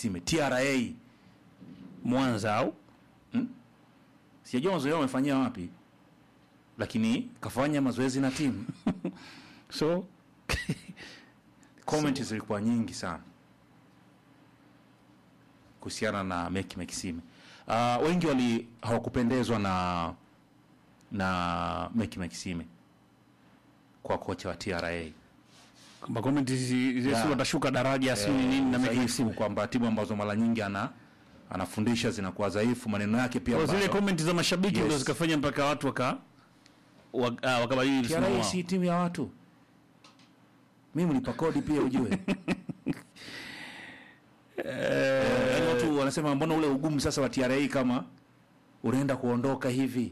Maxime TRA Mwanza au sijajua mazoezi yao wamefanyia wapi, lakini kafanya mazoezi na timu. so Comment zilikuwa nyingi sana kuhusiana na Meki Maxime. Uh, wengi wali hawakupendezwa na na Meki Maxime kwa kocha wa TRA kwamba comment hizi Yeah. si watashuka daraja si nini na Dhaifu, Meki kwamba timu ambazo mara nyingi ana anafundisha zinakuwa dhaifu, maneno yake pia Kwa zile bado. comment za mashabiki Yes. ndio zikafanya mpaka watu waka wa- ah, wakabadili msimamo TRA wao. si timu ya watu, mimi mlipa kodi pia ujue. Yaani watu wanasema mbona ule ugumu sasa wa TRA kama unaenda kuondoka hivi.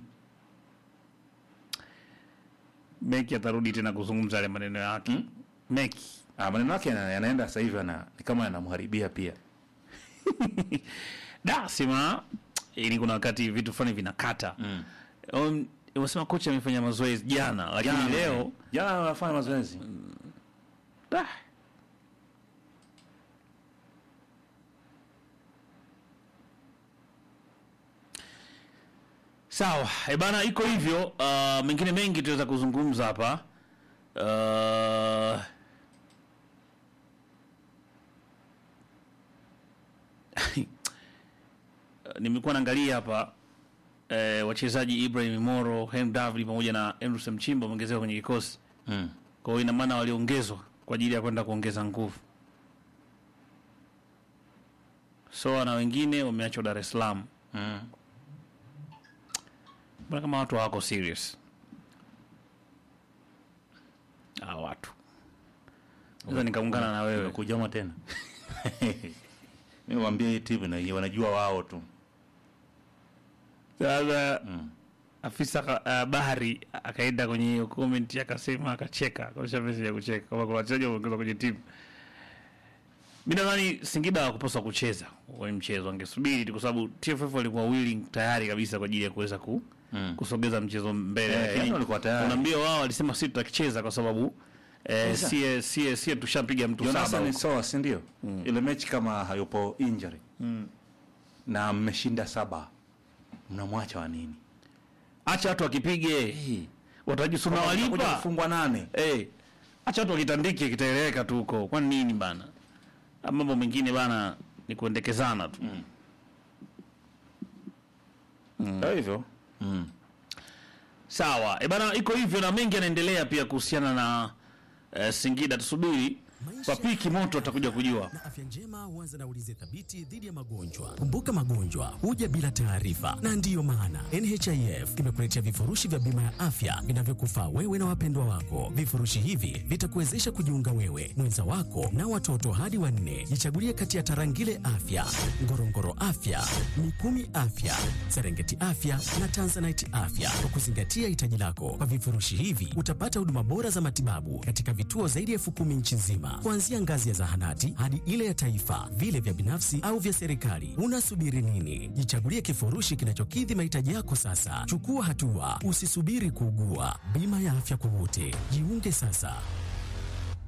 Meki atarudi tena kuzungumza yale maneno yake Meki Ah, maneno yake yana- yanaenda sasa hivi yana- ni kama yanamharibia pia. da sema ili kuna wakati vitu fulani vinakata Um, unasema kocha amefanya mazoezi jana lakini Jana, leo jana wanafanya mazoezi. da. Sawa, e bana, iko hivyo. Uh, mengine mengi tunaweza kuzungumza hapa uh, nimekuwa naangalia hapa eh, wachezaji Ibrahim Moro, Hem David pamoja na Emrus Mchimba wameongezewa kwenye kikosi. Mm. Kwa hiyo ina maana waliongezwa kwa ajili ya kwenda kuongeza nguvu. Soa na wengine wameachwa Dar es Salaam. Mm. Mbona kama watu hawako serious? Ah, watu. Sasa nikaungana na wewe. Kujama tena. Mimi waambie hii timu na wanajua wao tu. Sasa Mm. afisa ka- uh, bahari akaenda kwenye hiyo comment akasema akacheka kaosha message ya kucheka kama kuna wachezaji wameongezwa kwenye timu. Mimi nadhani Singida hawakupaswa kucheza kwenye mchezo, angesubiri tu kwa sababu TFF walikuwa willing tayari kabisa kwa ajili ya kuweza ku, Mm. kusogeza mchezo mbele, Eh, lakini yani walikuwa tayari. unaambia wao walisema sisi tutakicheza kwa sababu eh, Sasa. sie sie sie tushapiga mtu saba Jonathan huko. Soa, si ndio? Ile mechi kama hayupo injury. Na mmeshinda saba. Mnamwacha wa nini? Acha watu wakipige, Hey. watajisuna Kuja walipa kufungwa nane. Eh, acha watu wakitandike kitaeleweka tu huko. Kwani nini bana? Ah, Mambo mengine bana ni kuendekezana tu. Ndio hivyo. Mm. Sawa. E bana iko hivyo na mengi yanaendelea pia kuhusiana na eh, Singida tusubiri. Kwa piki moto atakuja kujua. na afya njema huanza na ulinzi thabiti dhidi ya magonjwa. Kumbuka, magonjwa huja bila taarifa, na ndiyo maana NHIF imekuletea vifurushi vya bima ya afya vinavyokufaa wewe na wapendwa wako. Vifurushi hivi vitakuwezesha kujiunga wewe, mwenza wako na watoto hadi wanne. Jichagulie kati ya Tarangire Afya, Ngorongoro Afya, Mikumi Afya, Serengeti Afya na Tanzanite Afya kwa kuzingatia hitaji lako. Kwa vifurushi hivi utapata huduma bora za matibabu katika vituo zaidi ya elfu kumi nchi nzima, kuanzia ngazi ya zahanati hadi ile ya taifa, vile vya binafsi au vya serikali. Unasubiri nini? Jichagulie kifurushi kinachokidhi mahitaji yako sasa. Chukua hatua, usisubiri kuugua. Bima ya afya kwa wote, jiunge sasa.